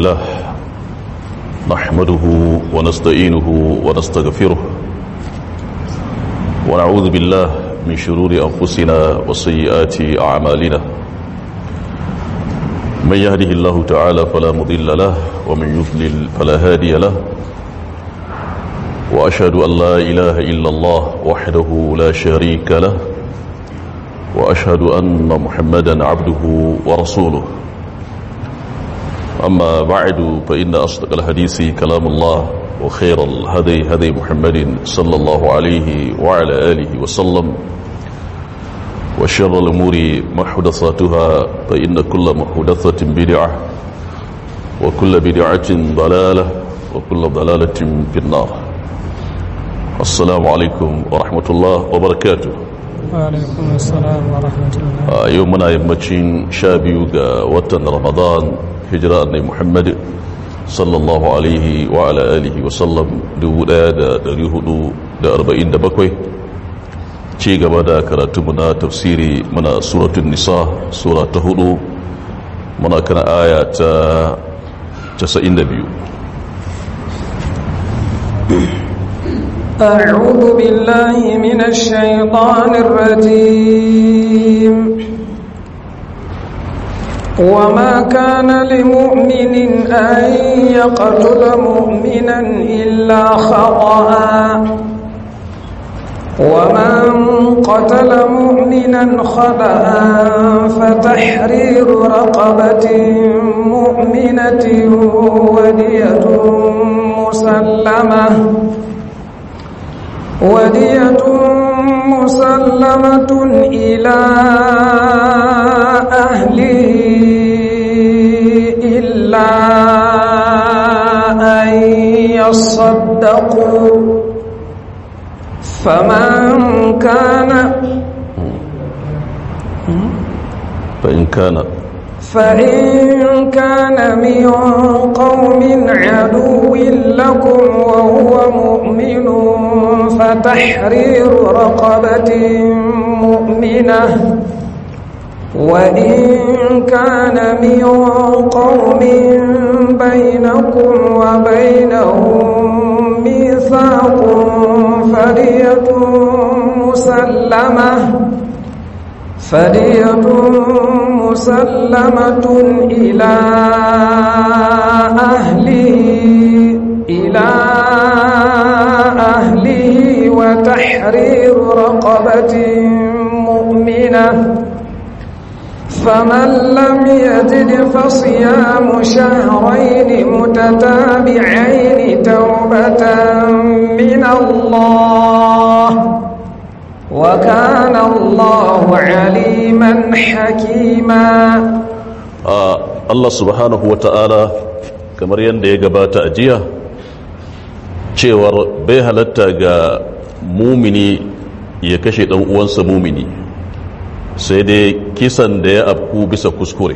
لله نحمده ونستعينه ونستغفره ونعوذ بالله من شرور أنفسنا وسيئات أعمالنا من يهده الله تعالى فلا مضل له ومن يضلل فلا هادي له وأشهد أن لا إله إلا الله وحده لا شريك له وأشهد أن محمدا عبده ورسوله أما بعد فإن أصدق الحديث كلام الله وخير الهدي هدي محمد صلى الله عليه وعلى آله وسلم وشر الأمور محدثاتها فإن كل محدثة بدعة وكل بدعة ضلالة وكل ضلالة في النار السلام عليكم ورحمة الله وبركاته وعليكم السلام ورحمة الله a yau muna yammacin sha biyu ga watan ramadan hijira annai muhammad sallallahu alaihi wa ala alihi wa sallam 1447 ci gaba da karatu muna tafsiri muna suratun nisa sura ta hudu muna kana aya ta 92 أعوذ بالله من الشيطان الرجيم وما كان لمؤمن أن يقتل مؤمنا إلا خطأ ومن قتل مؤمنا خطأ فتحرير رقبة مؤمنة ودية مسلمة ودية مسلمة إلى أهله إلا أن يصدقوا فمن كان فإن كان فإن كان من قوم عدو لكم وهو مؤمن فتحرير رقبة مؤمنة وإن كان من قوم بينكم وبينهم ميثاق فرية مسلمة فرية مسلمة إلى أهله إلى أهله وتحرير رقبة مؤمنة فمن لم يجد فصيام شهرين متتابعين توبة من الله وكان الله عليما حكيما Allah subhanahu wa ta'ala kamar yadda ya gabata a jiya cewar bai halatta ga mumini ya kashe ɗan uwansa mumini sai dai kisan da ya afku bisa kuskure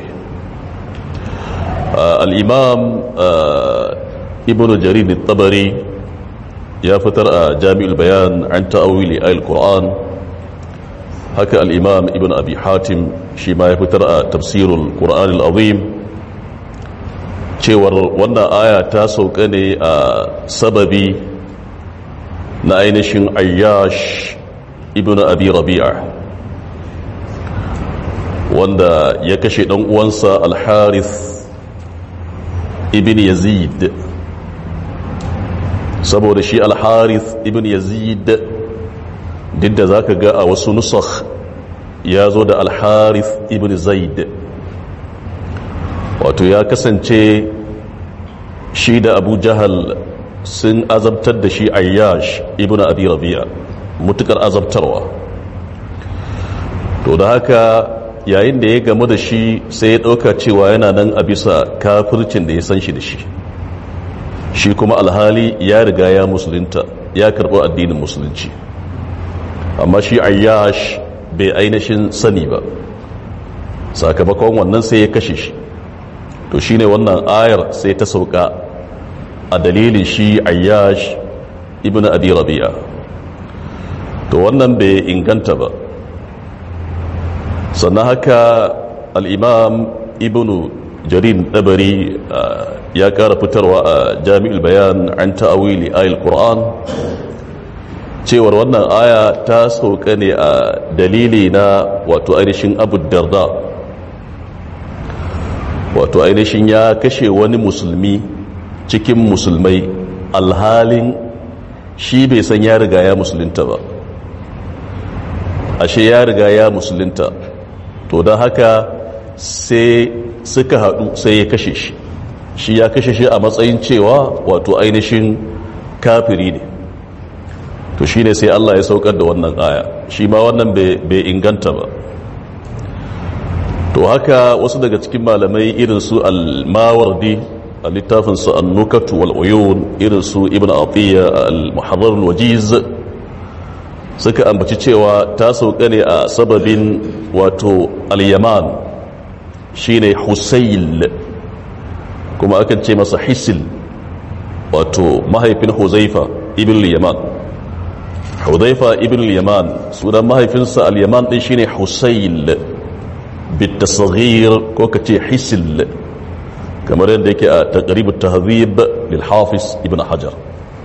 al'imam ibn jarir tabari ya fitar a jami'ul bayan an ta'awili al-qur'an haka al'imam ibn abi hatim shi ma ya fitar a tafsirul qur'an al-azim cewar wannan aya ta sauka ne a sababi na ainihin ayyash ibn abi rabi'a wanda ya kashe dan uwansa al-harith ibn yazid saboda shi al-harith ibn yazid duk da zaka ga a wasu nusakh ya zo da al-harith ibn zaid wato ya kasance shi da abu jahal sun azabtar da shi ayyash ibn abi rabi'a mutukar azabtarwa to da haka yayin da ya gamu da shi sai ya ɗauka cewa yana nan a bisa kafircin da ya san shi da shi shi kuma alhali ya riga ya musulunta ya karɓi addinin musulunci amma shi ayyash bai ainihin sani ba sakamakon wannan sai ya kashe shi to shine wannan ayar sai ta sauka a dalilin shi ayyash ibn abi rabi'a to wannan bai inganta ba sannan haka al'imam ibn jarin dabari ya kara fitarwa a jami'ul bayan an ta'awili ayil qur'an cewar wannan aya ta sauka ne a dalili na wato ainihin abu darda wato ainihin ya kashe wani musulmi cikin musulmai alhalin shi bai san ya riga ya musulunta ba ashe ya riga ya musulunta to don haka sai suka haɗu sai ya kashe shi shi ya kashe shi a matsayin cewa wato ainihin kafiri ne to shi ne sai Allah ya saukar da wannan aya shi ma wannan bai inganta ba to haka wasu daga cikin malamai irin su al-mawardi a littafin su an-nukatu wal uyun irin su ibn atiya al-muharrar al-wajiz suka ambaci cewa ta sauka ne a sababin wato al-yaman shine husayl kuma akan ce masa hisil wato mahaifin huzaifa ibn al-yaman huzaifa ibn al-yaman sunan mahaifinsa al-yaman din shine husayl بالتصغير كوكتي حسل كما يندك تقريب التهذيب للحافظ ابن حجر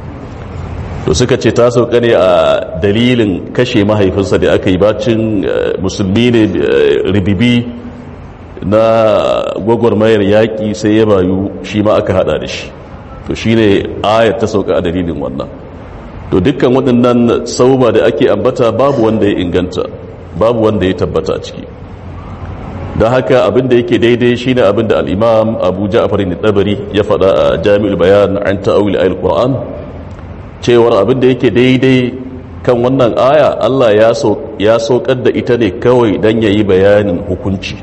to suka ce ta sauka ne a dalilin kashe mahaifinsa da aka yi bacin musulmi ne ribibi na gwagwarmayar yaƙi sai ya bayu shi ma aka hada da shi to shi ne ayat ta sauka a dalilin wannan to dukkan waɗannan sauba da ake ambata babu wanda ya inganta babu wanda ya tabbata a ciki don haka abinda yake daidai shine abinda al-imam abu ja'far al-tabari ya faɗa a jami'ul bayan an ta'awil ayil qur'an cewar abinda yake daidai kan wannan aya Allah ya so ya sokar da ita ne kawai dan yayi bayanin hukunci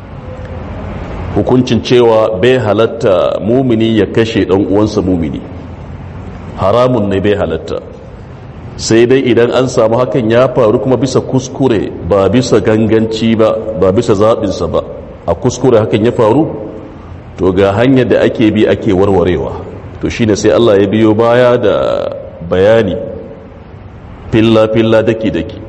hukuncin cewa bai halatta mumini ya kashe dan uwansa mumini haramun ne bai halatta sai dai idan an samu hakan ya faru kuma bisa kuskure ba bisa ganganci ba ba bisa zaɓinsa ba a kuskure hakan ya faru to ga hanyar da ake bi ake warwarewa to shine sai Allah ya biyo baya da bayani filla-filla daki-daki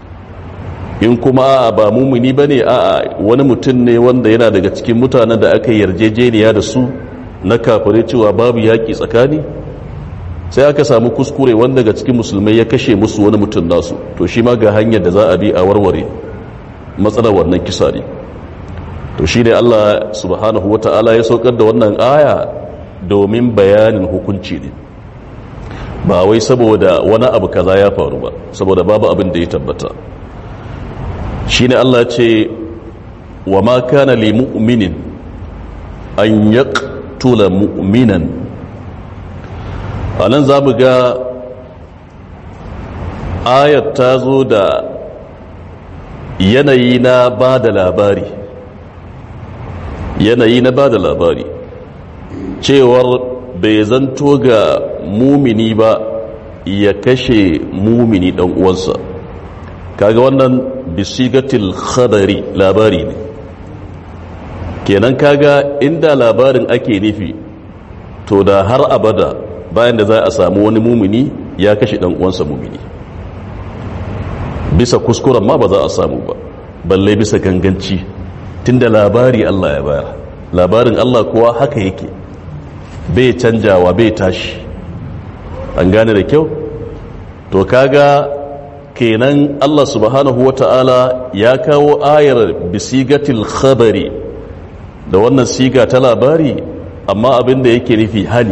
in kuma ba mumuni ba ne a wani mutum ne wanda yana daga cikin mutanen da aka yarjejeniya da su na kafare cewa babu yaƙi tsakani sai aka samu kuskure wanda daga cikin musulmai ya kashe musu wani mutum nasu to shi ma ga hanyar da za a bi a warware matsalar wannan kisa ne to shi ne Allah subhanahu wa ta'ala ya saukar da wannan aya domin bayanin hukunci ne ba wai saboda wani abu kaza ya faru ba saboda babu abin da ya tabbata shi ne Allah ce wa ma kana li mu'minin an yaqtula mu'minan a nan za mu ga ayat ta zo da yanayi na ba da labari yanayi na ba da labari cewar bai zanto ga mumini ba ya kashe mumini dan uwansa kaga wannan bisigatil khadari labari ne kenan kaga inda labarin ake nufi to da har abada bayan da za a samu wani mumini ya kashe dan uwansa mumini bisa kuskuren ma ba za a samu ba balle bisa ganganci tunda labari Allah ya bayar labarin Allah kuwa haka yake bai canjawa bai tashi an gane da kyau to kaga kenan Allah subhanahu wata'ala ya kawo ayar bisigatil khabari da wannan siga ta labari amma abin da yake nufi hali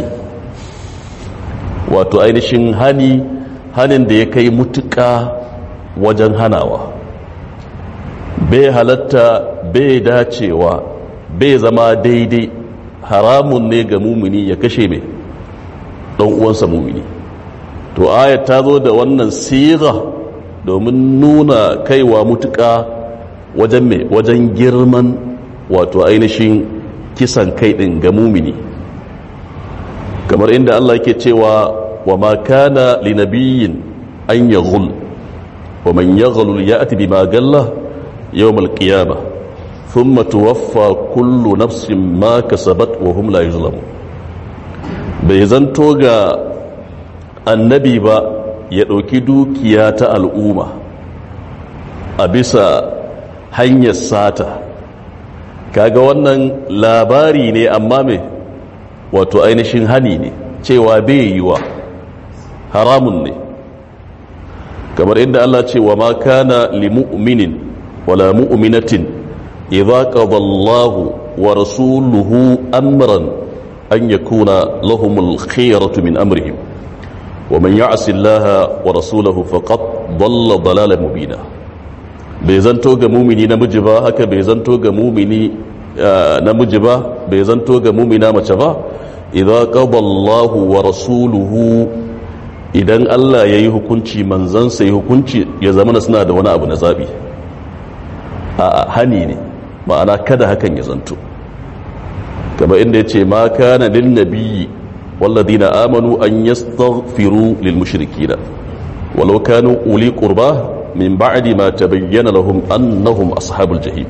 wato ainihin hani hanin da ya kai mutuka wajen hanawa bai halatta bai dacewa bai zama daidai haramun ne ga mumini ya kashe mai ɗan uwansa mumini to ayat ta zo da wannan siga domin nuna kaiwa mutuka wajen mai wajen girman wato ainihin kisan kai ɗin ga mumini kamar inda Allah yake cewa wa ma kana li nabiyyin an yaghul wa man yaghul ya'ti bima galla yawm al-qiyamah thumma tuwaffa kullu nafsin ma kasabat wa hum la yuzlamun bai zanto ga annabi ba ya dauki dukiya ta al'umma a bisa hanyar sata kaga wannan labari ne amma me wato ainihin hani ne cewa bai yiwa haramun ne kamar inda Allah ce wa ma kana li mu'minin wala mu'minatin idza qada Allahu wa rasuluhu amran an yakuna lahumul khiyaratu min amrihim wa man ya'si Allah wa rasulahu faqad dalla dalalan mubina bai zanto ga mumini namiji ba haka bai zanto ga mumini namiji ba bai zanto ga mumina mace ba idza qada Allahu wa rasuluhu idan Allah ya yi hukunci manzansa yi hukunci ya zama suna da wani abu na zaɓi a hani ne ma'ana kada hakan ya zanto kama inda ya ce ma kana lil nabiyyi walladina amanu an yastaghfiru lil mushrikina walau kanu uli qurba min ba'di ma tabayyana lahum annahum ashabul jahim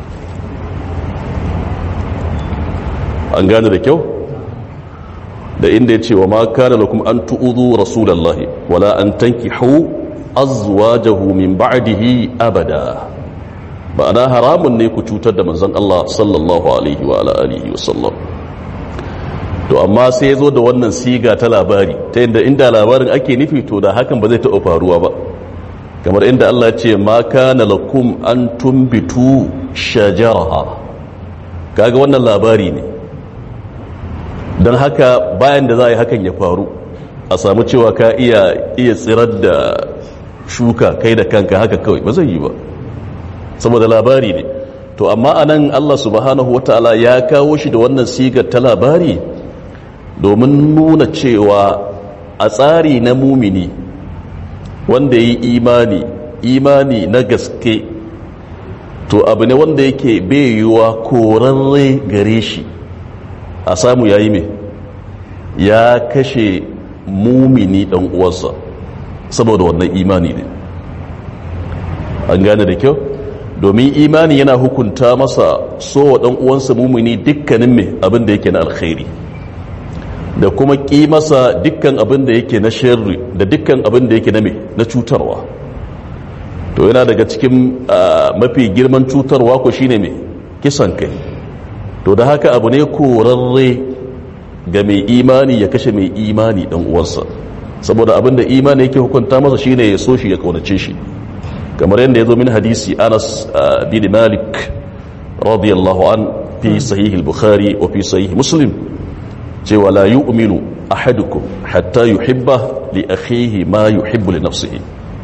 an gane da kyau da inda ya ce wa ma kana lakum an tu'udhu rasulallahi wala an tankihu azwajahu min ba'dihi abada ma'ana haramun ne ku cutar da manzon Allah sallallahu alaihi wa alihi wa sallam to amma sai ya zo da wannan siga ta labari ta inda inda labarin ake nufi to da hakan ba zai taɓa faruwa ba kamar inda Allah ya ce ma kana lakum an tumbitu shajaraha kaga wannan labari ne don haka bayan da za a yi hakan ya faru a samu cewa ka iya iya tsirar da shuka kai da kanka haka kawai ba zai yi ba saboda labari ne to amma anan Allah subhanahu wataala ya kawo shi da wannan sigar ta labari domin nuna cewa a tsari na mumini wanda yi imani imani na gaske to abu ne wanda yake bai yiwuwa korarre gare shi a samu yayi mai ya kashe mumini dan uwarsa saboda wannan imani ne an gane da kyau domin imani yana hukunta masa so wa dan uwansa mumini dukkanin mai abin da yake na alkhairi da kuma ƙi masa dukkan abin da yake na sharri da dukkan abin da yake na mai na cutarwa to yana daga cikin mafi girman cutarwa ko shine mai kisan kai to da haka abu ne korarre ga mai imani ya kashe mai imani dan uwansa saboda abin da imani yake hukunta masa shine ya so shi ya kaunace shi kamar yadda ya zo min hadisi anas bin malik radiyallahu an fi sahih al-bukhari wa fi sahih muslim cewa la yu'minu ahadukum hatta yuhibba li akhihi ma yuhibbu li nafsihi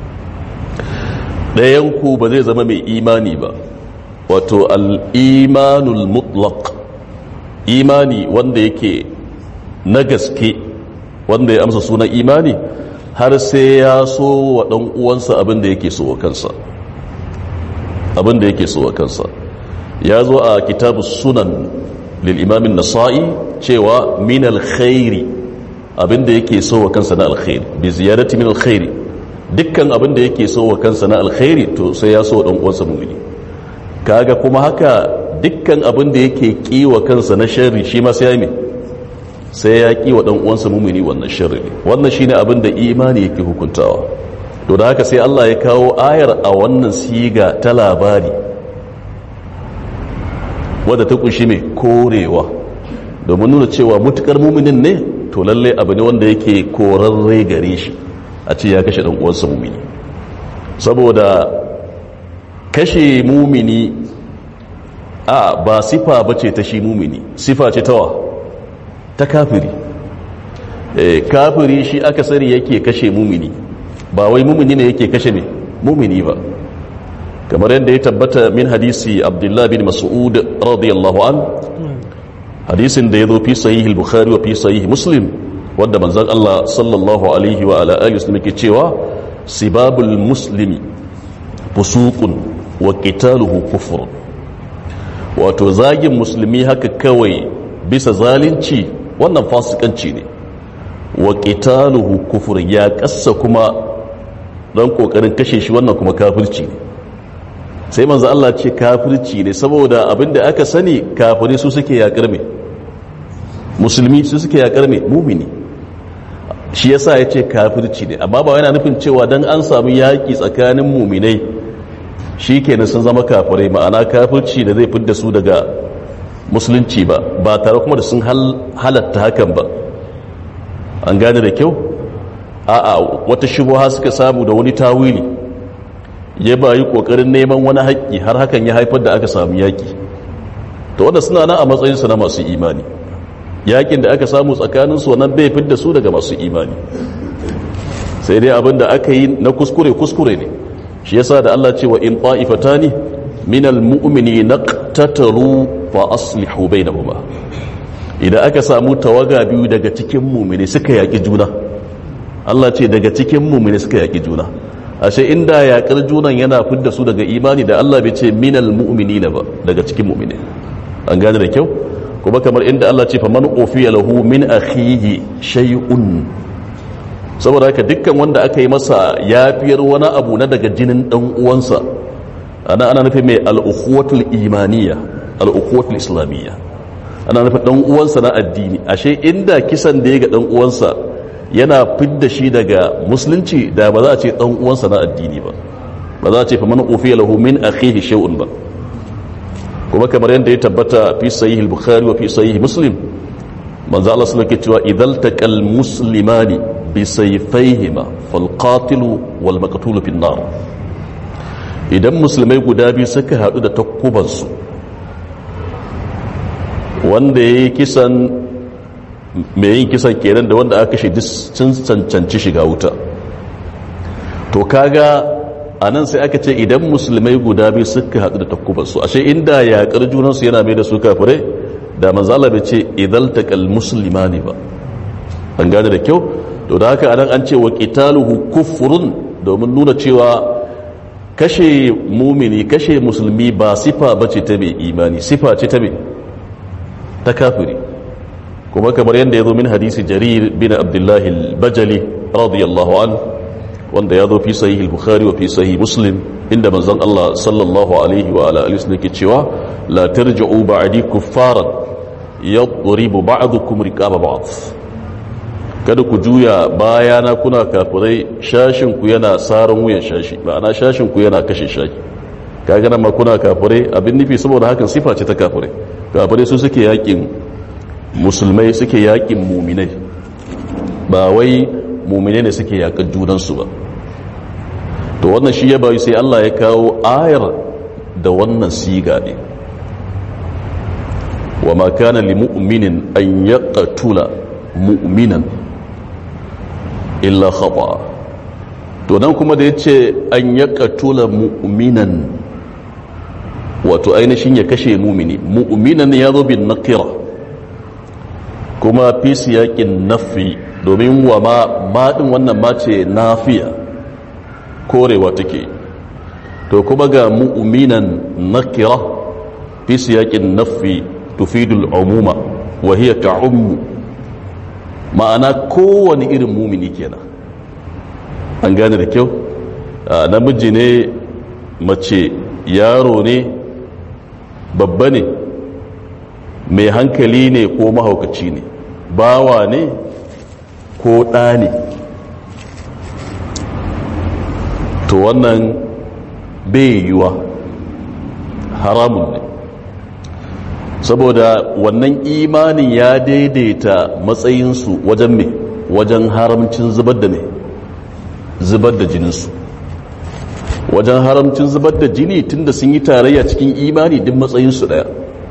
dayan ku ba zai zama mai imani ba wato al-imanul mutlaq imani wanda yake na gaske wanda ya amsa sunan imani har sai ya so wa dan uwansa abin da yake so wa kansa abin da yake so wa kansa ya zo a kitabus sunan lil imamin nasa'i cewa min alkhairi abinda yake so wa kansa na alkhairi bi ziyarati min alkhairi dukkan abinda yake so wa kansa na alkhairi to sai ya so dan uwansa mu'mini kaga kuma haka dukkan abinda yake ki wa kansa na sharri shi ma sai ya sai ya ki wa dan uwansa mu'mini wannan sharri wannan shine abinda imani yake hukuntawa to da haka sai Allah ya kawo ayar a wannan siga ta labari wadda ta kunshi mai korewa domin nuna cewa mutukar muminin ne to lalle abu ne wanda yake korarre gare shi a ce ya kashe uwansa mumini saboda kashe mumini a ba sifa ba ce ta shi mumini sifa ce tawa ta kafiri e, kafiri shi akasari yake kashe mumini ba wai mumini ne yake kashe ne mumini ba kamar yadda ya tabbata min hadisi abdullah bin mas'ud radiyallahu an hadisin da ya zo fi sahih al-bukhari wa fi sahih muslim wanda manzon Allah sallallahu alaihi wa ala alihi wasallam yake cewa sibabul muslimi fusuqun wa qitaluhu kufr wato zagin musulmi haka kawai bisa zalunci wannan fasikanci ne wa qitaluhu kufr ya kassa kuma dan kokarin kashe shi wannan kuma kafirci ne sai manzo Allah ce kafirci ne saboda abinda aka sani kafirai su suke yakar me musulmi su suke yakar me mumini shi yasa ya ce kafirci ne amma ba yana nufin cewa dan an samu yaki tsakanin muminai shi kenan sun zama kafirai ma'ana kafirci da zai fidda su daga musulunci ba ba tare kuma da sun halatta hakan ba an gane da kyau a'a wata shubuha suka samu da wani tawili ya bayi kokarin neman wani haƙƙi har hakan ya haifar da aka samu yaƙi to wanda suna nan a matsayinsu na masu imani yaƙin da aka samu tsakaninsu wannan bai fidda su daga masu imani sai dai abin da aka yi na kuskure kuskure ne shi yasa da Allah ce wa in ta'ifatani minal mu'mini naqtatalu fa aslihu bainahuma idan aka samu tawaga biyu daga cikin mu'mini suka yaki juna Allah ce daga cikin mu'mini suka yaki juna ashe inda yakar junan yana fidda su daga imani da Allah bai ce minal mu'minina ba daga cikin mu'mini an gane da kyau kuma kamar inda Allah ce fa man ufiya lahu min akhihi shay'un saboda haka dukkan wanda aka yi masa yafiyar wani abu na daga jinin dan uwansa ana ana nufin mai al'ukhuwatul imaniya al'ukhuwatul islamiyya ana nufin dan uwansa na addini ashe inda kisan da ya ga dan uwansa yana fidda shi daga musulunci da ba za a ce dan uwansa na addini ba ba za a ce fa man ufiya lahu min akhihi shay'un ba kuma kamar yadda ya tabbata fi sahih al-bukhari wa fi sahih muslim manzo Allah sallallahu alaihi cewa idal taqal muslimani bi sayfayhima fal qatilu wal maqtulu fi nar idan musulmai guda biyu suka hadu da takubansu wanda yayi kisan mai yin kisan kenan da wanda aka kashe sun cancanci shiga wuta to kaga a nan sai aka ce idan musulmai guda biyu suka haɗu da takubansu ashe inda yaƙar junansu yana mai da su kafirai da manzala bai ce idan taƙal musulma ne ba an gane da kyau to da haka anan an ce wa qitaluhu kufrun domin nuna cewa kashe mumini kashe musulmi ba sifa bace ta mai imani sifa ce ta mai ta kafiri kuma kamar yadda ya zo min hadisi jarir bin abdullahi al-bajali radiyallahu an wanda ya zo fi sahih al-bukhari wa fi sahih muslim inda manzon Allah sallallahu alaihi wa ala alihi ke cewa la tarji'u ba'di kuffaran yadribu ba'dukum riqaba ba'd kada ku juya bayana kuna kafirai shashin ku yana saran wuyan shashi ma'ana shashin ku yana kashe shaki kaga nan ma kuna kafirai abin nufi saboda hakan sifa ce ta kafirai kafirai su suke yakin musulmai suke yakin muminai ba wai muminai ne suke yakan junansu ba to wannan shi ya bayu sai Allah ya kawo ayar da wannan siga ne wa ma kana li mu'minin an yaqtula mu'minan illa khata to nan kuma da yace an yaqtula mu'minan wato ainihin ya kashe mumini mu'minan ya zo bin nakira kuma fi siyakin nafi domin wa ma maɗin wannan mace nafiya korewa take to kuma ga mu'minan nakira fi siyakin nafi tufidul umuma wa hiya ta'ummu ma'ana kowane irin mumini kenan an gane da kyau namiji ne mace yaro ne babba ne mai hankali ne ko mahaukaci ne bawa ne ko ɗa ne to wannan bai yiwa haramun ne saboda wannan imanin ya daidaita matsayinsu wajen mai wajen haramcin zubar da mai zubar da jininsu wajen haramcin zubar da jini tunda sun yi tarayya cikin imani duk matsayinsu daya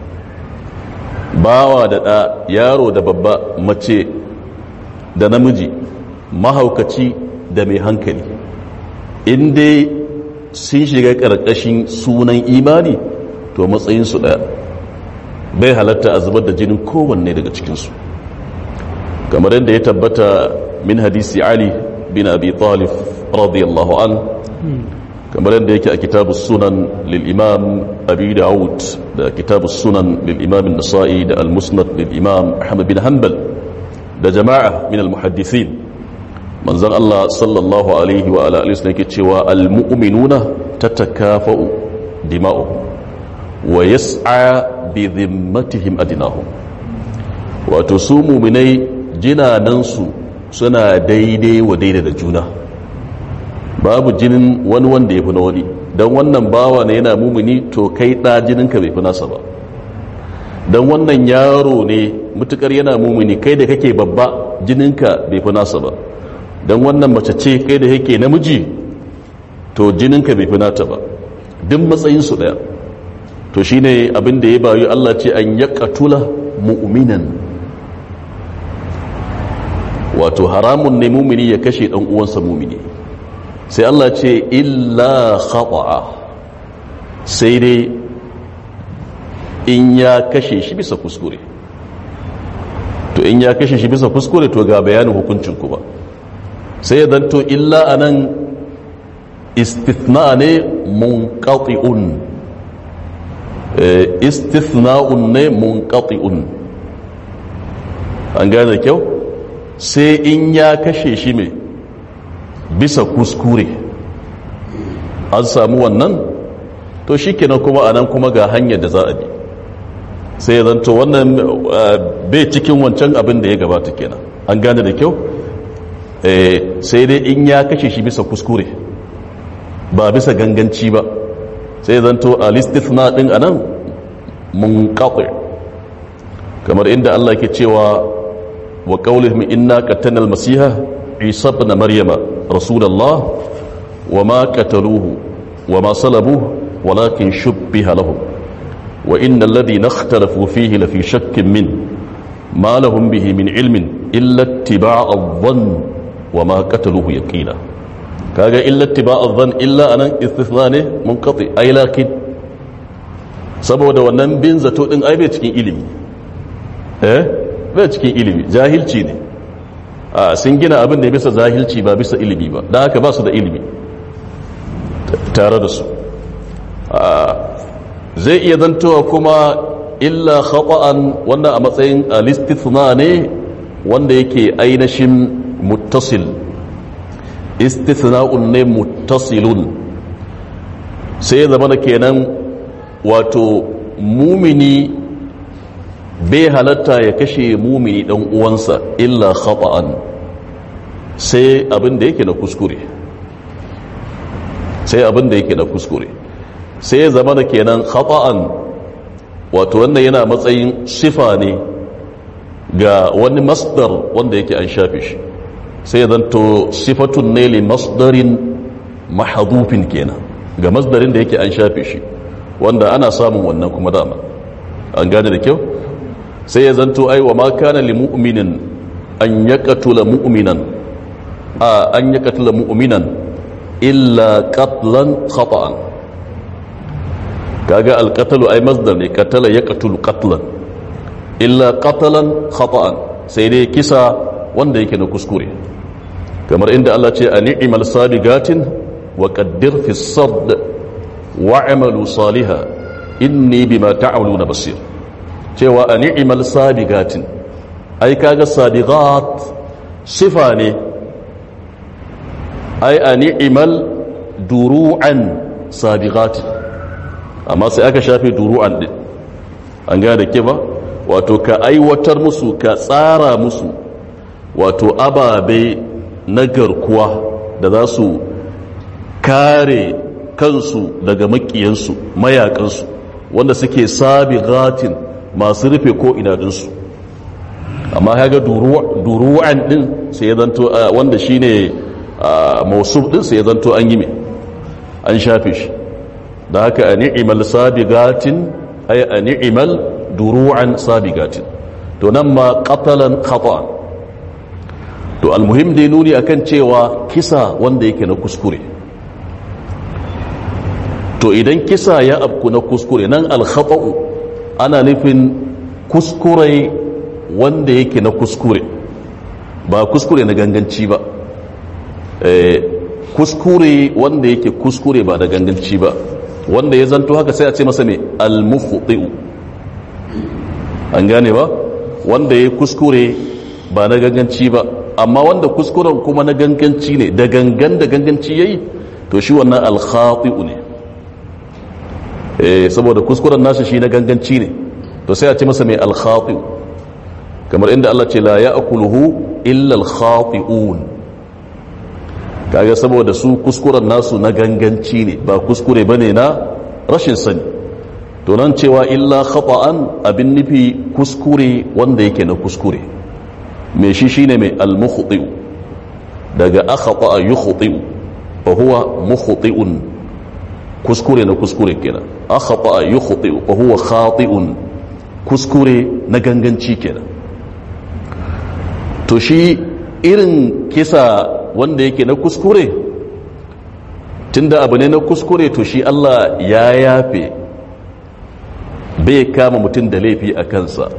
bawa da ɗa yaro da babba mace da namiji mahaukaci da mai hankali in dai sun shiga ƙarƙashin sunan imani to matsayinsu ɗaya bai halatta a zubar da jinin kowanne daga cikinsu kamar yadda ya tabbata min hadisi ali bin abi talib radiyallahu an kamar yadda yake a kitabu sunan lil'imam abi dawud da kitabu sunan lil'imam nasa'i da al-musnad lil'imam ahmad bin hanbal da jama'a min al-muhaddithin manzan Allah sallallahu alaihi wa ala alihi yake cewa al-mu'minuna tatakafa'u dima'uhum wa yas'a bi dhimmatihim adnahum wato su mu'minai jinanansu suna daidai wa daidai da juna babu jinin wani wanda ya fi na wani don wannan bawa ne yana mumuni to kai ɗa jininka bai fi nasa ba don wannan yaro ne mutukar yana mumini kai da kake babba jininka bai fi nasa ba don wannan mace ce kai da yake namiji to jininka bai fi nata ba duk matsayinsu daya to shine abin da ya bayu Allah ce an ya katula mu'minan wato haramun ne mumini ya kashe dan uwansa mumini sai Allah ce illa khata'a sai dai in ya kashe shi bisa kuskure to in ya kashe shi bisa kuskure to ga bayanin hukuncin ku ba sai ya zanto illa anan istithna ne munqati'un istithna'un ne munqati'un an gane kyau sai in ya kashe shi mai bisa kuskure an samu wannan to shi kenan kuma anan kuma ga hanyar da za a bi sai ya zanto wannan bai cikin wancan abin da ya gabata kenan an gane da kyau sai dai in ya kashe shi bisa kuskure ba bisa ganganci ba sai ya zanto a listithna din anan mun kamar inda Allah ke cewa wa qawlihim inna qatalna al-masiha isa ibn maryama rasulullah wa ma qataluhu wa ma salabuhu walakin shubbiha lahum wa inna alladhina ikhtalafu fihi lafi shakkin min ma lahum bihi min ilmin illa ittiba'a adh-dhann wa ma qataluhu yaqina kaga illa ittiba'a adh-dhann illa anan istithna ne munqati ay lakin saboda wannan bin zato din ai bai cikin ilimi eh bai cikin ilimi jahilci ne a sun gina abin da ya bisa jahilci ba bisa ilimi ba don haka ba su da ilimi tare da su zai iya zantowa kuma illa khata'an wanda a matsayin alistithna ne wanda yake ainihin muttasil istithna'un ne muttasilun sai zama da kenan wato mumini bai halatta ya kashe mumini dan uwansa illa khata'an sai abin da yake na kuskure sai abin da yake na kuskure sai ya zama da kenan khata'an wato wannan yana matsayin sifa ne ga wani masdar wanda yake an shafe shi sai ya zanto sifatun ne li masdarin mahadufin kenan ga masdarin da yake an shafe shi wanda ana samun wannan kuma dama an gane da kyau sai ya zanto ai wa ma kana li mu'minin an yaqtula mu'minan a an yaqtula mu'minan illa qatlan khata'an kaga alqatlu ai masdar ne qatala yaqtulu qatlan illa qatalan khata'an sai dai kisa wanda yake na kuskure kamar inda Allah ce a ni'mal sabigatin wa qaddir fi sad wa'malu salihan inni bima ta'maluna basir cewa a ni'imal sabigatin ai kaga sabigat sifa ne ai a ni'imal duru'an sabigatin amma sai aka shafe duru'an din an gane da ke ba wato ka aiwatar musu ka tsara musu wato ababe na garkuwa da za su kare kansu daga makiyansu mayakansu wanda suke sabigatin masu rufe ko inadinsu amma ya ga duru'an din sai ya zanto wanda shi ne mausuf din sai ya zanto an yi mai an shafe shi da haka a ni'imal sabigatin ay a ni'imal duru'an sabigatin to nan ma qatalan khata to almuhim dai nuni akan cewa kisa wanda yake na kuskure to idan kisa ya abku na kuskure nan al-khata'u ana nufin kuskure wanda yake na kuskure ba kuskure na ganganci ba kuskure wanda yake kuskure ba da ganganci ba wanda ya zanto haka sai a ce masa mai almufuɗi'u an gane ba wanda ya kuskure ba na ganganci ba amma wanda kuskuren kuma na ganganci ne da gangan da ganganci ya yi to shi wannan alkhati'u ne saboda kuskuren nasa shi na ganganci ne to sai a ce masa mai alkhati'u kamar inda Allah ce la ya akuluhu illa alkhati'un kaga saboda su kuskuren nasu na ganganci ne ba kuskure bane na rashin sani to nan cewa illa khata'an abin nufi kuskure wanda yake na kuskure me shi shine mai al-mukhti daga akhata yukhti fa huwa mukhti'un kuskure na kuskure kenan akhata yukhti fa huwa khati'un kuskure na ganganci kenan to shi irin kisa wanda yake na kuskure tunda abu ne na kuskure to shi Allah ya yafe bai kama mutum da laifi a kansa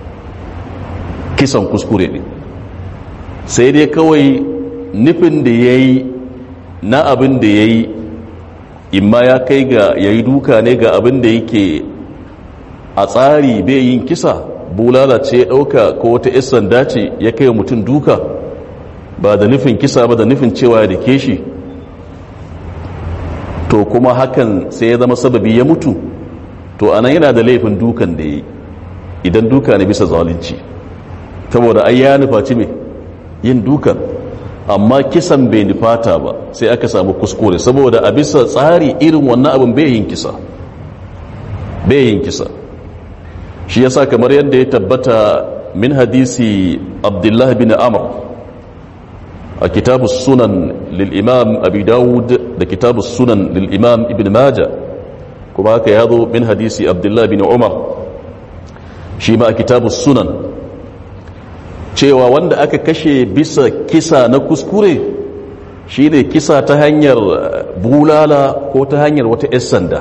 kisan kuskure ne sai dai kawai nufin da ya yi na abin da ya yi imma ya kai ga ya yi duka ne ga abin da yake a tsari bai yin kisa bulala ce ya ɗauka ko wata 'yan sanda ce ya kai mutum duka ba da nufin kisa ba da nufin cewa ya dake shi to kuma hakan sai ya zama sababi ya mutu to anan yana da laifin dukan da yi idan duka ne bisa zalunci saboda ai ya nufaci me yin dukan amma kisan bai nufata ba sai aka samu kuskure saboda a bisa tsari irin wannan abin bai yin kisa bai yin kisa shi yasa kamar yadda ya tabbata min hadisi abdullahi bin amr a kitabu sunan lil'imam abi dawud da kitabu sunan lil'imam ibn maja kuma haka ya zo min hadisi abdullahi bin umar shi ma a kitabu sunan cewa wanda aka kashe bisa kisa na kuskure shi ne kisa ta hanyar bulala ko ta hanyar wata 'yan sanda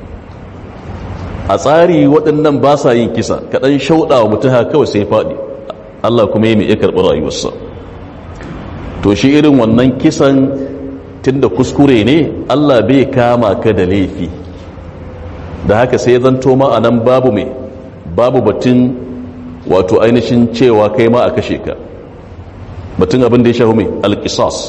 a tsari waɗannan ba sa yin kisa kaɗan shauɗa wa mutum haka kawai sai faɗi allah kuma yi mai iya karɓi rayuwarsa to shi irin wannan kisan tun da kuskure ne allah bai kama ka da laifi da haka sai zanto ma a nan babu mai babu batun wato ainihin cewa kai ma a kashe ka batun abin da ya shahu mai alƙisas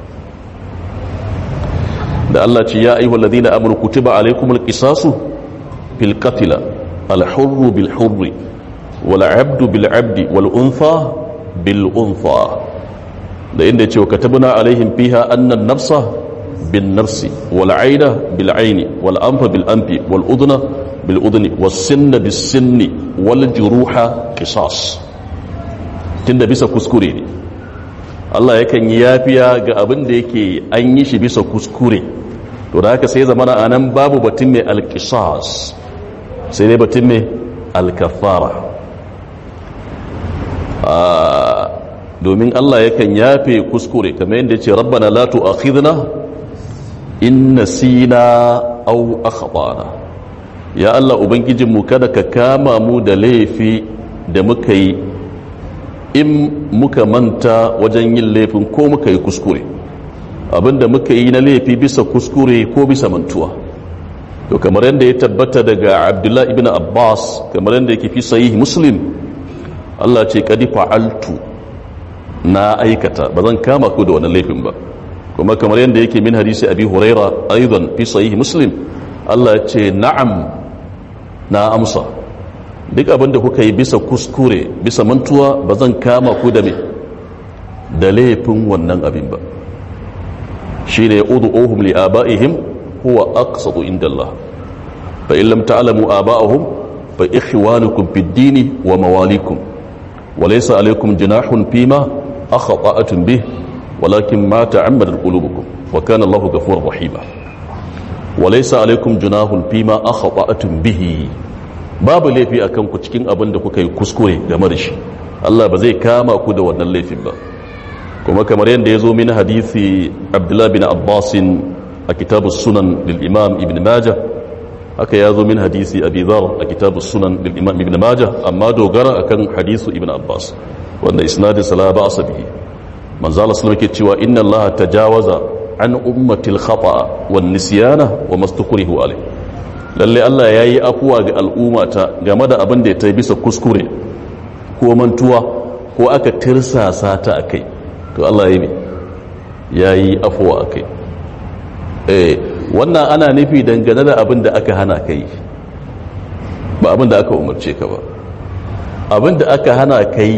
da allah ce ya aihu ladina amur kutuba alaikum alƙisasu fil qatila alhurru bil hurri wal abdu bil abdi wal untha bil untha da inda ce wa katabna alaihim fiha annan nafsa bin nafsi wal aina bil aini wal anfa bil anfi wal udna bil udni was sinna bis sinni wal juruha qisas tunda bisa kuskure ne Allah yakan yi yafiya ga abin da yake an yi shi bisa kuskure to da haka sai zamana anan babu batun mai alqisas sai dai batun mai alkafara domin Allah yakan yafe kuskure kamar yadda ce rabbana la tu'akhidna in nasina aw akhtana ya Allah ubangijin mu kada ka kama mu da laifi da muka yi in muka manta wajen yin laifin ko muka yi kuskure abinda muka yi na laifi bisa kuskure ko bisa mantuwa to kamar yadda ya tabbata daga Abdullah ibn Abbas kamar yadda yake fi sahih Muslim Allah ce kadi fa'altu na aikata ba zan kama ku da wannan laifin ba kuma kamar yadda yake min hadisi abi huraira aidan fi sahih muslim Allah ya ce na'am na amsa duk abin da kuka yi bisa kuskure bisa mantuwa ba zan kama ku da me da laifin wannan abin ba shine ud'uhum li abaihim huwa aqsatu inda Allah fa in lam ta'lamu aba'ahum fa ikhwanukum fid dini wa mawalikum وليس عليكم جناح فيما أخطأتم به ولكن ما تعمدت قلوبكم وكان الله غفورا رحيما وليس عليكم جناح فيما أخطأتم به babu laifi a kanku cikin abin da kuka yi kuskure game da shi Allah ba zai kama ku da wannan laifin ba kuma kamar yadda ya zo min hadithi Abdullah bin Abbasin a kitabu sunan lil imam ibn Majah haka ya zo min hadisi abi dhar a kitabu sunan lil imam ibn Majah amma dogara akan hadisu ibn Abbas wanda isnadin sala ba sa bihi manzo Allah sallallahu alaihi cewa inna Allah tajawaza an ummati al-khata wan nisyana wa mastukrihu alai lalle Allah yayi afuwa ga al'ummata game da abin da ya tayi bisa kuskure ko mantuwa ko aka tirsasa ta akai to Allah yayi yayi afuwa akai eh wannan ana nufi dangane da abin da aka hana kai ba abin da aka umarce ka ba abin da aka hana kai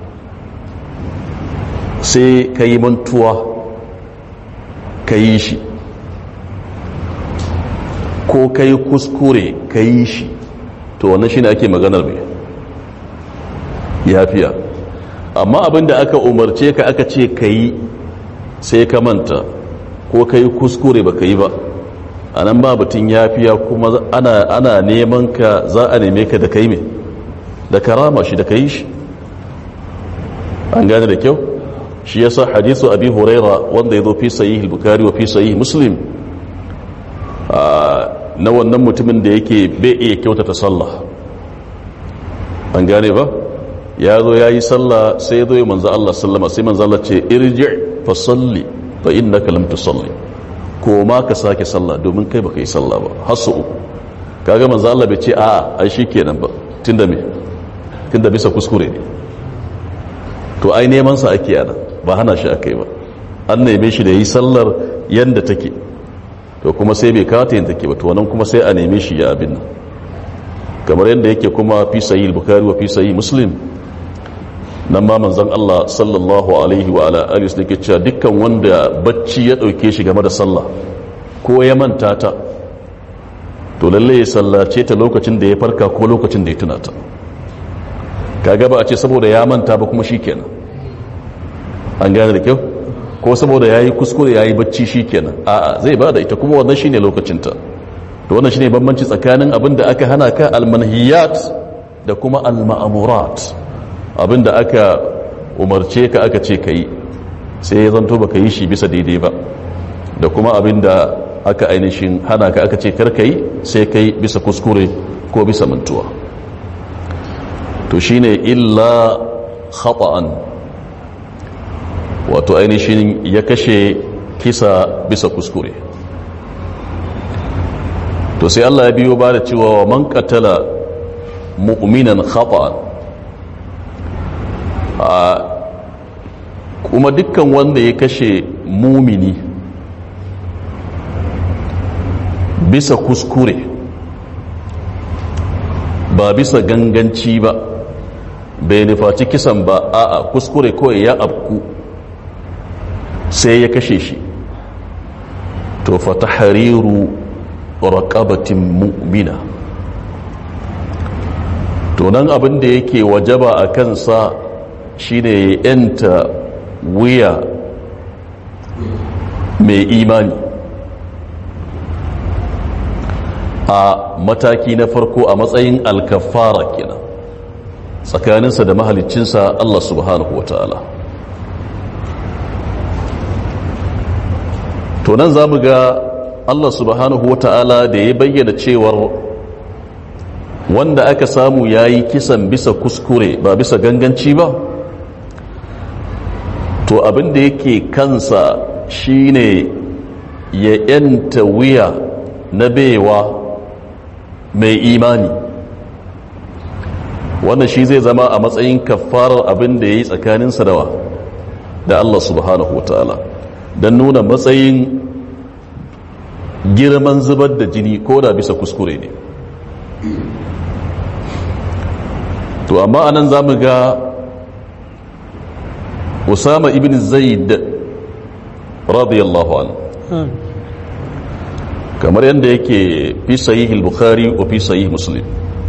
sai ka yi mantuwa ka yi shi ko ka yi kuskure ka yi shi to wannan shine ake maganar mai yafiya amma abinda aka umarce ka aka ce ka yi sai ka manta ko ka yi kuskure ba ka yi ba a nan ba batun yafiya kuma ana, ana neman ka za a neme ka da kai mai da karama shi da ka yi shi an gane da kyau shi yasa hadisu abi huraira wanda ya zo fi sahih bukari wa fi sahih muslim na wannan mutumin da yake bai iya kyautata sallah an gane ba ya zo ya yi sallah sai ya zo ya manzo Allah sallama sai manzo Allah ce irji fa salli fa innaka lam tusalli ko ma ka sake sallah domin kai baka yi sallah ba har su uku kaga manzo Allah bai ce a'a ai shikenan ba tunda me tunda bisa kuskure ne to ai neman sa ake yana ba hana shi akai ba an neme shi da yi sallar yanda take to kuma sai bai kawata yin take ba to wannan kuma sai a neme shi ya abin nan kamar yadda yake kuma fi sahih bukhari wa fi sahih muslim nan ma manzon Allah sallallahu alaihi wa ala alihi wasallam yake cewa dukkan wanda bacci ya dauke shi game da sallah ko ya manta ta to lalle ya sallace ta lokacin da ya farka ko lokacin da ya tuna ta kaga ba a ce saboda ya manta ba kuma shikenan an gane da kyau ko saboda yayi kuskure yayi bacci shikenan a'a zai bada ita kuma wannan shine lokacin ta to wannan shine bambanci tsakanin abin da aka hana ka almanhiyat da kuma alma'amurat abin da aka umarce ka aka ce kai sai ya zanto baka yi shi bisa daidai ba da kuma abin da aka ainihin hana ka aka ce karka yi sai kai bisa kuskure ko bisa mantuwa to shine illa khata'an wato ainihin ya kashe kisa bisa kuskure to sai Allah ya biyo ba da cewa wa man qatala mu'minan khata'an kuma dukkan wanda ya kashe mumini bisa kuskure ba bisa ganganci ba bai nufaci kisan ba a'a kuskure kawai ya abku sai ya kashe shi to fata hariru raqabatin mu'mina to nan abin da yake wajaba a kansa shine ya yanta wuya mai imani a mataki na farko a matsayin alkafara kenan tsakaninsa da mahaliccinsa Allah subhanahu wa ta'ala to nan za mu ga Allah subhanahu wa ta'ala da ya bayyana cewar wanda aka samu ya yi kisan bisa kuskure ba bisa ganganci ba to abin da yake kansa shine ya yanta wuya na baiwa mai imani wannan shi zai zama a matsayin kafarar abin da ya yi tsakaninsa dawa da Allah subhanahu wa ta'ala don nuna matsayin girman zubar da jini ko da bisa kuskure ne to amma anan za mu ga usama ibn zaid radiyallahu anhu kamar yadda yake fi sahih bukhari wa fi sahih muslim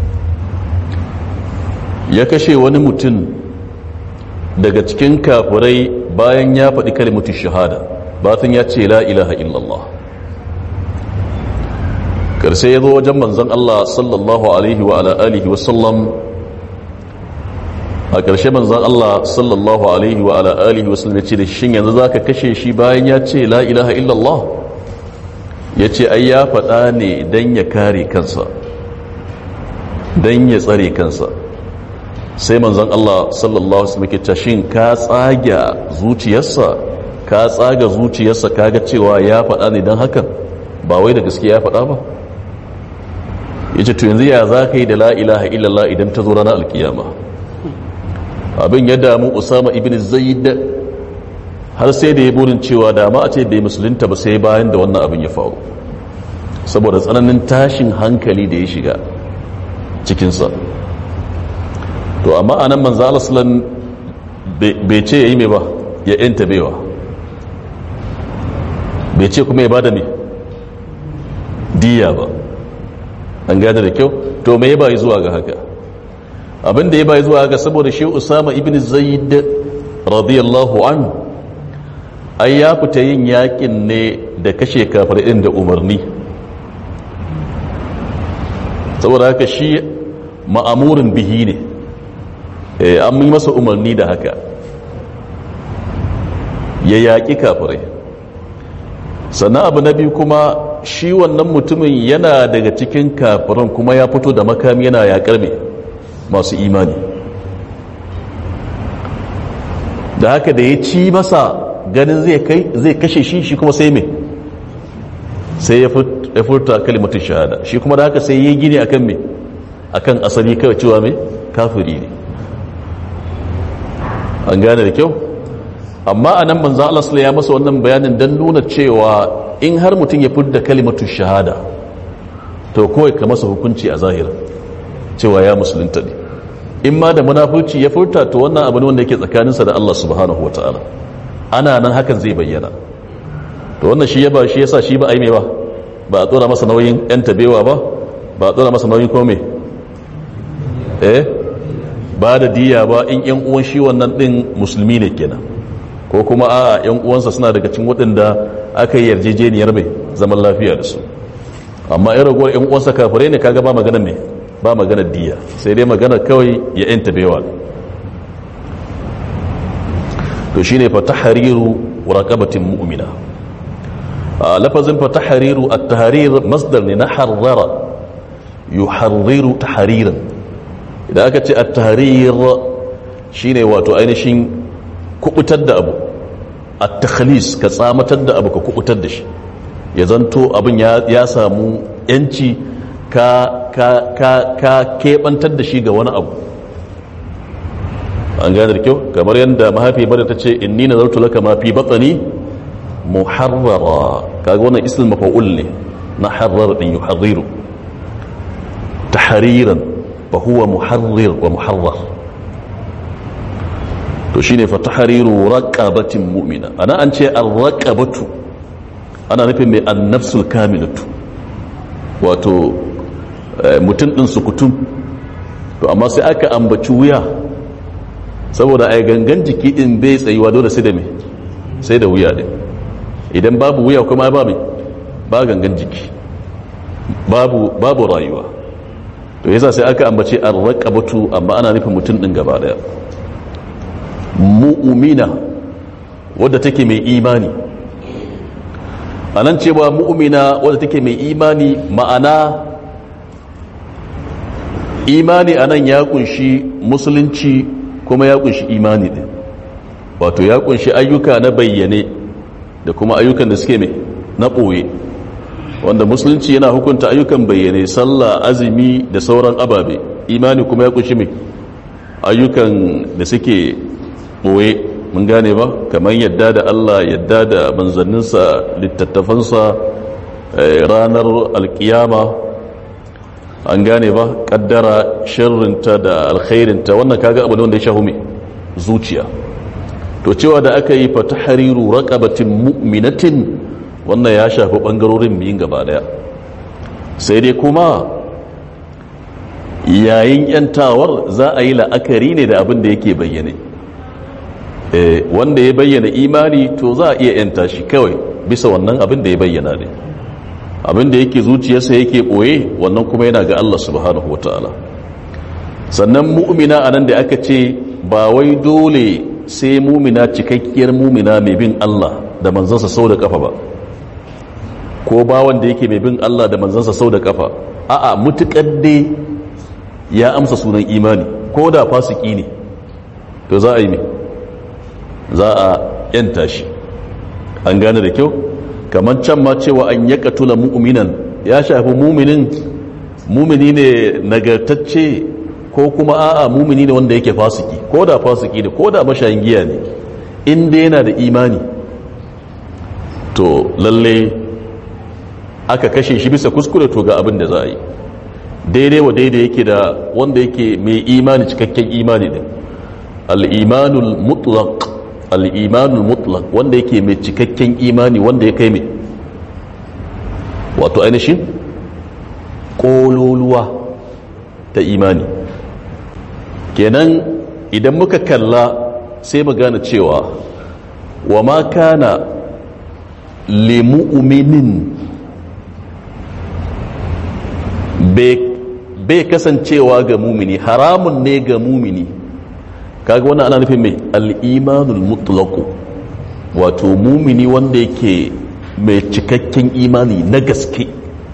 ya kashe wani mutum daga cikin kafirai bayan ya faɗi kalimatu shahada batun ya ce la ilaha illallah karshe ya zo wajen manzon Allah sallallahu alaihi wa ala alihi wa sallam a ƙarshe manzon Allah sallallahu alaihi wa ala alihi wa sallam ya ce da shin yanzu zaka kashe shi bayan ya ce la ilaha illallah ya ce ai ya faɗa ne don ya kare kansa don ya tsare kansa sai manzon Allah sallallahu alaihi wasallam ke shin ka tsaga zuciyarsa ka tsaga zuciyarsa kaga cewa ya faɗa ne don hakan ba wai da gaske ya faɗa ba yace to yanzu ya za ka yi da la ilaha illallah idan ta zo ranar alkiyama abin ya damu usama ibn zaid har sai da ya burin cewa da ma a ce bai musulunta ba sai bayan da wannan abin ya faru saboda tsananin tashin hankali da ya shiga cikinsa to amma anan manzo Allah bai ce yayi mai ba ya yanta baiwa bai ce kuma ya bada me diya ba an gane da kyau to me ya bayi zuwa ga haka abin da ya bayi zuwa haka saboda shi usama ibn zaid radiyallahu an ai ya fita yin yakin ne da kashe kafirin da umarni saboda haka shi ma'amurin bihi ne an yi masa umarni da haka ya yaƙi kafirai sannan abu na biyu kuma shi wannan mutumin yana daga cikin kafiran kuma ya fito da makami yana yaƙar mai masu imani da haka da ya ci masa ganin zai kashe shi shi kuma sai mai sai ya furta kalimatun shahada shi kuma da haka sai ya gini akan mai akan asali kawai cewa mai kafiri ne an gane da kyau amma a nan manzan Allah ya masa wannan bayanin don nuna cewa in har mutum ya furta kalimatun shahada to kawai ka masa hukunci a zahira cewa ya musulunta ne in ma da munafurci ya furta to wannan abu ne wanda yake tsakaninsa da Allah subhanahu wataala ana nan hakan zai bayyana to wannan shi ya ba shi yasa shi ba ai me ba ba a tsora masa nauyin yan tabewa ba ba a tsora masa nauyin kome eh ba da diya ba in yan uwan shi wannan din musulmi ne kenan ko kuma a yan uwansa suna daga cikin waɗanda aka yi yarjejeniyar mai zaman lafiya da su amma in ragowar yan uwansa kafirai ne kaga ba magana ne ba magana diya sai dai magana kawai ya yan tabewa to shine fa tahriru raqabatin mu'mina lafazin fa tahriru at-tahrir masdar ne na harrara yuharriru tahriran idan aka ce at-tahrir shine wato ainihin kubutar da abu at-takhlis ka tsamatar da abu ka kubutar da shi ya zanto abin ya samu yanci ka ka ka ka kebantar da shi ga wani abu an gane da kyau kamar yadda mahaifi bada ta ce inni nazartu laka ma fi batni muharrara kaga wannan ismul mafa'ul ne na harrar din yuharriru tahriran fa huwa muharrir wa muharrar to shine fa tahriru raqabatin mu'mina ana an ce ar-raqabatu ana nufin mai an-nafsul kamilatu wato mutum din sukutum to amma sai aka ambaci wuya saboda ai gangan jiki din bai tsayuwa dole sai da me sai da wuya din idan babu wuya kuma ba mai ba gangan jiki babu babu rayuwa to yasa sai aka ambace ar-raqabatu amma ana nufin mutum din gaba daya mu'mina wadda take mai imani anan cewa mu'mina wadda take mai imani ma'ana imani anan ya kunshi musulunci kuma ya kunshi imani din wato ya kunshi ayyuka na bayyane da kuma ayyukan da suke mai na ɓoye wanda musulunci yana hukunta ayyukan bayyane sallah azumi da sauran ababe imani kuma ya kunshi mai ayyukan da suke ɓoye mun gane ba kamar yadda da allah yadda da manzanninsa littattafansa ranar alkiyama an gane ba kaddara sharrinta da alkhairinta wannan kaga abu ne wanda ya shahu mai zuciya to cewa da aka yi fata hariru raqabatin mu'minatin wannan ya shafi bangarorin biyun gaba daya sai dai kuma yayin yantawar za a yi la'akari ne da abin da yake bayyane wanda ya bayyana imani to za a iya yanta shi kawai bisa wannan abin da ya bayyana ne abin da yake zuciyarsa yake ɓoye wannan kuma yana ga Allah subhanahu wa ta'ala sannan mu'mina a nan da aka ce ba wai dole sai mumina cikakkiyar mumina mai bin Allah da manzansa sau da kafa ba ko ba wanda yake mai bin Allah da manzansa sau da kafa a'a mutukar dai ya amsa sunan imani ko da fasiki ne to za a yi mai za a yanta shi an gane da kyau kamar can ma cewa an ya katula mu'minan ya shafi muminin mumini ne nagartacce ko kuma a'a mumini ne wanda yake fasiki ko da fasiki ne ko da mashayin giya ne inda yana da imani to lalle aka kashe shi bisa kuskure to ga abin da za a yi daidai wa daidai yake da wanda yake mai imani cikakken imani ne al-imanul mutlaq al'imanul mutlaq wanda yake mai cikakken imani wanda ya kai mai wato ainihin ƙololuwa ta imani kenan idan muka kalla sai mu gane cewa wa ma kana limu'minin bai kasancewa ga mumini haramun ne ga mumini kaga wannan ana nufin mai al'imanul mutlaku wato mumini wanda yake mai cikakken imani na gaske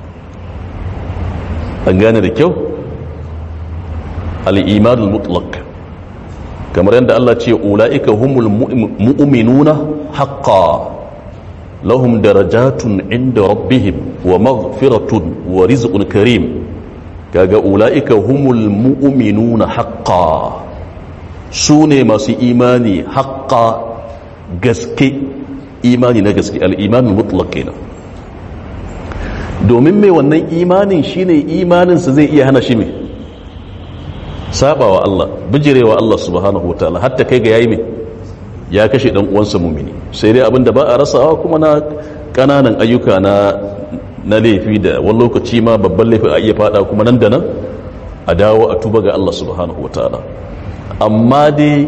an gane da kyau al'imanul mutlak kamar yadda Allah ce ula'ika humul mu'minuna haqqa lahum darajatun inda rabbihim wa maghfiratun wa rizqun karim kaga ula'ika humul mu'minuna haqqa su ne masu imani haqqa gaske imani na gaske al'imanin mutlaq kenan domin mai wannan imanin shine imaninsa zai iya hana shi mai sabawa Allah bijirewa Allah subhanahu wataala hatta kai ga yayi mai ya kashe dan uwansa mumini sai dai abinda ba a rasawa kuma na kananan ayyuka na na laifi da wani lokaci ma babban laifi a iya fada kuma nan da nan a dawo a tuba ga Allah subhanahu wataala amma dai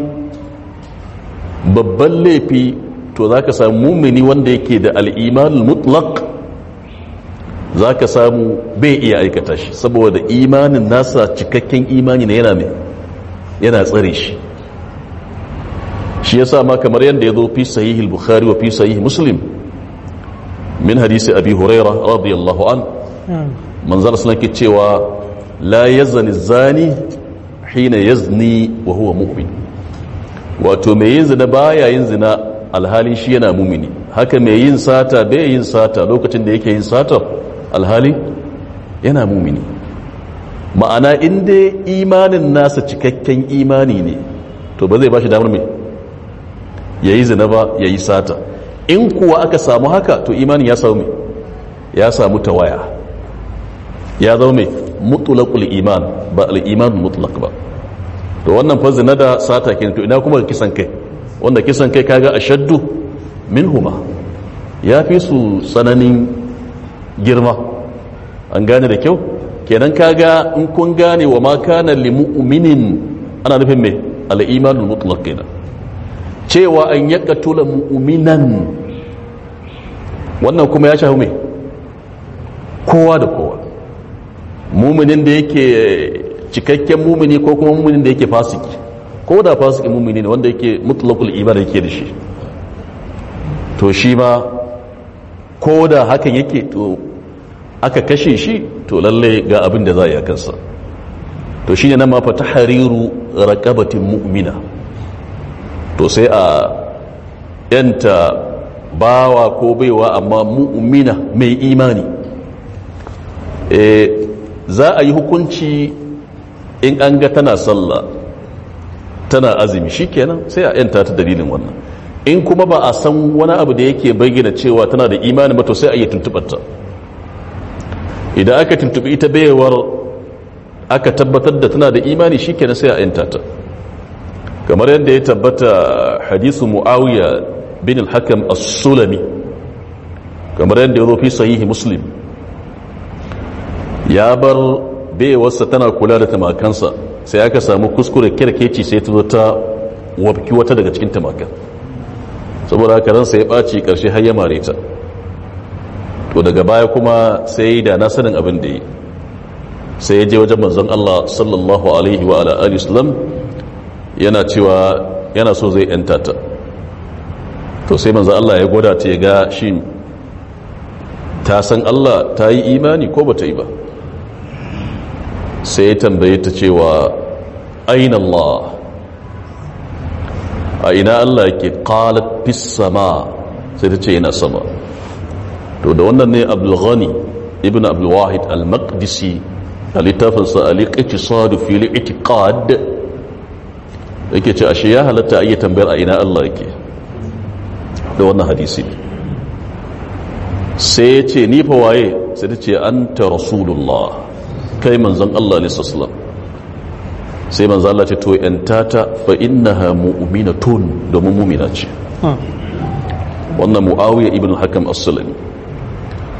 babban laifi to zaka samu mumini wanda yake da al-iman mutlaq za ka samu bai iya aikata shi saboda imanin nasa cikakken imani ne yana mai yana tsare shi shi ya ma kamar yadda ya zo fi sahihil bukhari wa fi sahih muslim min hadisi abi huraira radiyallahu an manzar suna ke cewa la yazni zani hina yazni wa huwa mu'min wato mai yin zina baya yin zina alhali shi yana mumini haka mai yin sata bai yin sata lokacin da yake yin sata alhali yana mumini ma'ana inda imanin nasa cikakken imani ne to ba zai ba shi damar mai ya yi zina ba ya yi sata in kuwa aka samu haka to imanin ya samu mai ya samu tawaya ya zama mai mutulakul iman ba al'iman mutulak ba to wannan fa zina da sata ke to ina kuma kisan kai wanda kisan kai kaga ashaddu min huma ya fi su tsananin girma an gane da kyau kenan kaga in kun gane wa ma kana li mu'minin ana nufin me al-imanul mutlaq kenan cewa an yaqtula mu'minan wannan kuma ya shafi me kowa da kowa muminin da yake cikakken mumini ko kuma muminin da yake fasiki ko da fasiki mumini ne wanda yake mutlaqul iman yake da shi to shi ma ko da hakan yake to aka kashe shi to lalle ga abin da za a yi kansa to shi ne na mafa ta hariru raƙabatin mu'mina to sai a yanta bawa ko baiwa amma mu'mina mai imani e, za a yi hukunci in an ga tana sallah tana azumi shi kenan sai a yanta ta dalilin wannan in kuma ba a san wani abu da yake bayyana cewa tana da imani ba to sai a yi tuntubarta idan aka tuntubi ita bayawar aka tabbatar da tana da imani shi kenan sai a yanta ta kamar yadda ya tabbata hadisu mu'awiya bin al-hakam as-sulami kamar yadda ya zo fi sahihi muslim ya bar bayawarsa tana kula da tamakansa sai aka samu kuskure kirkeci sai ta zo ta wabki wata daga cikin tamakan saboda haka ransa ya ɓaci ƙarshe har ya mare ta to daga baya kuma sai da na sanin abin da yi sai ya je wajen manzon Allah sallallahu alaihi wa ala alihi wasallam yana cewa yana so zai yanta ta to sai manzon Allah ya gwada ta ya ga shi ta san Allah ta yi imani ko bata yi ba sai ya tambaye ta cewa aina Allah a ina Allah yake qalat fis sama sai ta ce yana sama to da wannan ne abdulghani ibn abdulwahid al-maqdisi a littafinsa al-iqtisadu fi al-i'tiqad yake ce ashe ya halatta a yi tambayar a ina Allah yake da wannan hadisi sai ya ce ni fa waye sai ta ce anta rasulullah kai manzon Allah ne sallallahu sai manzon Allah ce to yantata fa innaha mu'minatun domin mu'mina ce wannan muawiya ibn hakam as-sulami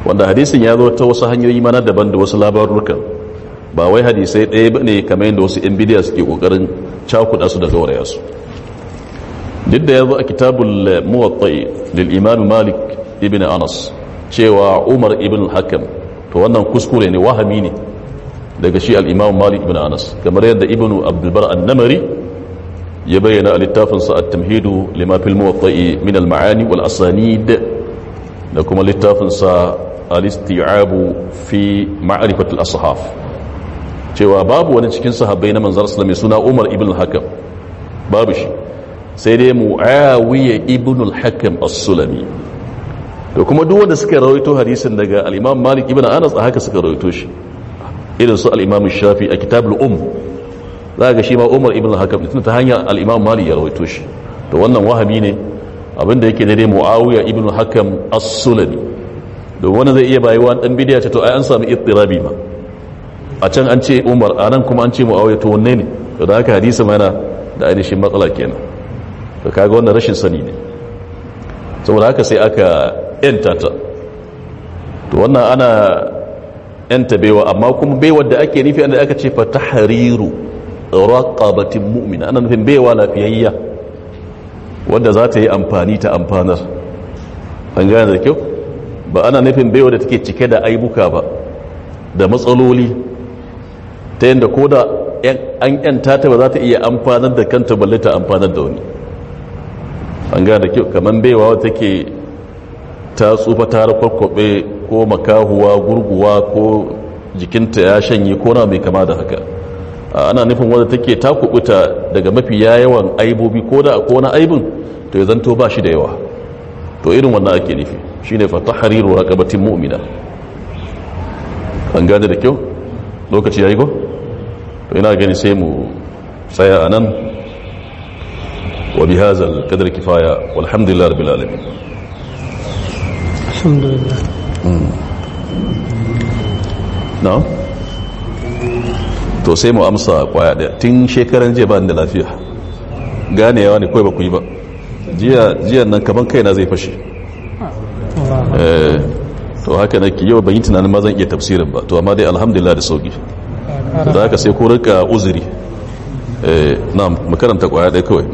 wanda hadisin ya zo ta wasu hanyoyi mana daban da wasu labarukan ba wai hadisai ɗaya ba ne kamar yadda wasu yan bidiya suke ƙoƙarin cakuɗa su da gauraya su duk da ya zo a kitabul muwattai lil imam malik ibn anas cewa umar ibn hakam to wannan kuskure ne wahami ne daga shi al-imam malik ibn anas kamar yadda ibn abdulbar an-namari ya bayyana a littafinsa at-tamhidu lima fil muwattai min al-ma'ani wal asanid da kuma littafinsa al-isti'abu fi ma'rifatul ashaf cewa babu wani cikin sahabbai na manzar sallallahu mai suna Umar ibn al-Hakam babu shi sai dai Muawiya ibn al-Hakam as-Sulami to kuma duk wanda suka rawaito hadisin daga al-Imam Malik ibn Anas a haka suka rawaito shi irin su al-Imam Shafi a kitabul Um za ga shi ma Umar ibn al-Hakam tun ta hanyar al-Imam Malik ya rawaito shi to wannan wahami ne abinda yake daidai Muawiya ibn al-Hakam as-Sulami don wani zai iya bayuwa dan bidiya ce to ai an samu ittirabi ma a can an ce umar a nan kuma an ce mu'awiyar to wanne ne to da haka hadisi mana da ainihin matsala kenan to kaga wannan rashin sani ne saboda haka sai aka yanta ta to wannan ana yanta baiwa amma kuma baiwar da ake nufi da aka ce fa tahriru raqabatin mu'mina ana nufin baiwa lafiyayya wanda za ta yi amfani ta amfanar an gane da kyau ba ana nufin baiwa da take cike da aibuka ba da matsaloli ta yadda ko da an yanta ta ba za ta iya amfanar da kanta balle ta amfanar da wani an gane kyau kamar baiwa wata ke ta tsufa ta kwakwabe ko makahuwa gurguwa ko jikinta ya shanye ko na mai kama da haka ana nufin wadda take ta kubuta daga mafi yawan aibobi ko da ko na aibin to ya zanto ba shi da yawa to irin wannan ake nufi shine fa tahriru raqabatin mu'mina an gane da kyau lokaci yayi go to ina gani sai mu tsaya anan wa bi hadha al-qadr kifaya walhamdulillahi rabbil alamin alhamdulillah na'am to sai mu amsa kwaya daya tun shekaran jiya ba da lafiya ganewa ne kawai ba ku yi ba jiya nan kaman kaina zai fashe to haka na ki yau ban yi tunanin ma zan iya tafsirin ba to amma dai alhamdulillah da sauki da haka sai ko rika uzuri na makaranta kwaya ɗaya kawai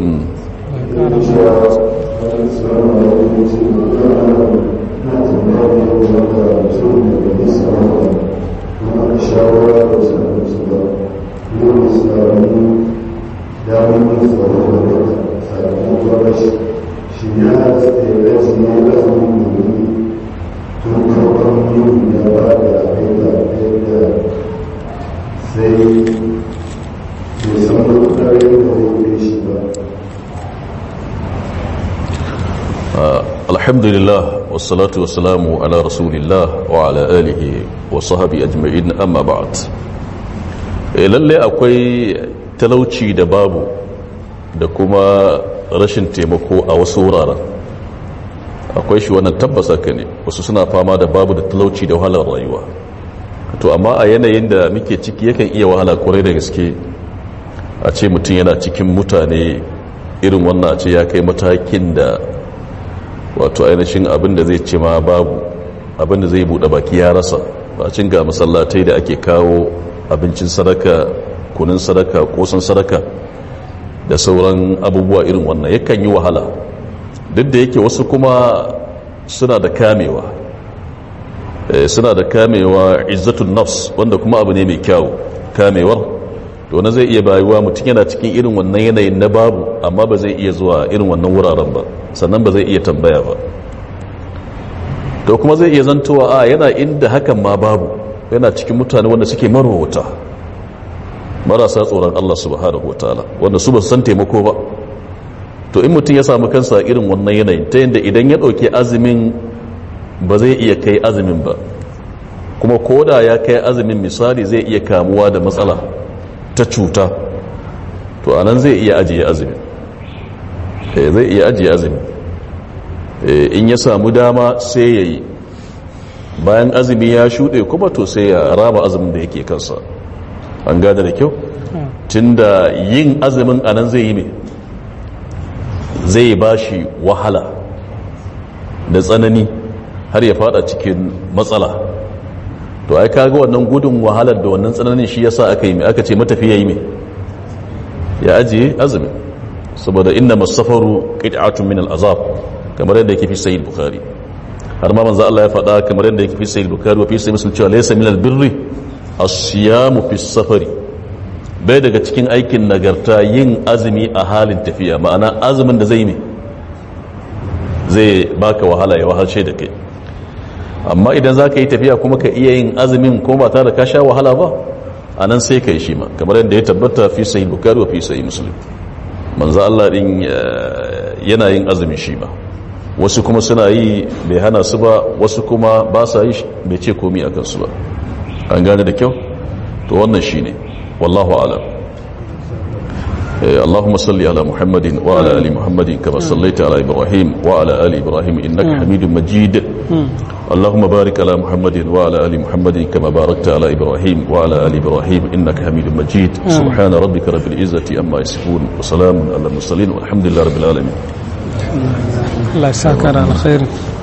alhamdulillah wassalatu wassalamu ala rasulillah wa ala alihi wa sahabi ajma'in amma ba'd lalle akwai talauci da babu da kuma rashin taimako a wasu wuraren akwai shi wannan tabbasa ka ne wasu suna fama da babu da talauci da wahalar rayuwa to amma a yanayin da muke ciki yakan iya wahala kwarai da gaske a ce mutum yana cikin mutane irin wannan a ce ya kai matakin da wato ainihin abin da zai ce ma babu abin da zai buɗe baki ya rasa bacin ga masallatai da ake kawo abincin sadaka kunin sadaka kosan sadaka da sauran abubuwa irin wannan yakan yi wahala duk da yake wasu kuma suna da kamewa suna da kamewa izzatun nafs wanda kuma abu ne mai kyau kamewar to na zai iya bayuwa mutum yana cikin irin wannan yanayin na babu amma ba zai iya zuwa irin wannan wuraren ba sannan ba zai iya tambaya ba to kuma zai iya zantowa a yana inda hakan ma babu yana cikin mutane wanda suke marwata marasa tsoron Allah subhanahu wataala wanda su ba san taimako ba to in mutum ya samu kansa irin wannan yanayin ta yadda idan ya ɗauki azumin ba zai iya kai azumin ba kuma koda ya kai azumin misali zai iya kamuwa da matsala ta cuta to anan zai iya ajiye azumi zai iya ajiye azumi in ya samu dama sai ya yi bayan azumi ya shuɗe kuma to sai ya raba azumin da yake kansa an gada da kyau tunda yin azumin anan zai yi mai zai ba shi wahala da tsanani har ya fada cikin matsala to ai kaga wannan gudun wahalar da wannan tsananin shi yasa aka yi mai aka ce matafiya yi mai ya ajiye azumi saboda inna masafaru qit'atun min al-azab kamar yadda yake fi sahih bukhari har ma manzo Allah ya faɗa kamar yadda yake fi sahih bukhari wa fi sahih muslim cewa laysa min al-birri as-siyamu fi safari bai daga cikin aikin nagarta yin azumi a halin tafiya ma'ana azumin da zai mai zai baka wahala ya wahalce da kai amma idan za ka yi tafiya kuma ka iya yin azumin ko ba tare da ka sha wahala ba a nan sai ka yi shi ma kamar yadda ya tabbata fi sahih bukhari wa fi sahih muslim manzo Allah din yana yin azumi shi ma wasu kuma suna yi bai hana su ba wasu kuma ba sa yi bai ce komi akan su ba an gane da kyau to wannan shine wallahu a'lam اللهم صل على محمد وعلى ال محمد كما صليت على ابراهيم وعلى ال ابراهيم انك حميد مجيد اللهم بارك على محمد وعلى ال محمد كما باركت على ابراهيم وعلى ال ابراهيم انك حميد مجيد سبحان ربك رب العزه عما يصفون وسلام على المرسلين والحمد لله رب العالمين الله يسعدك على خير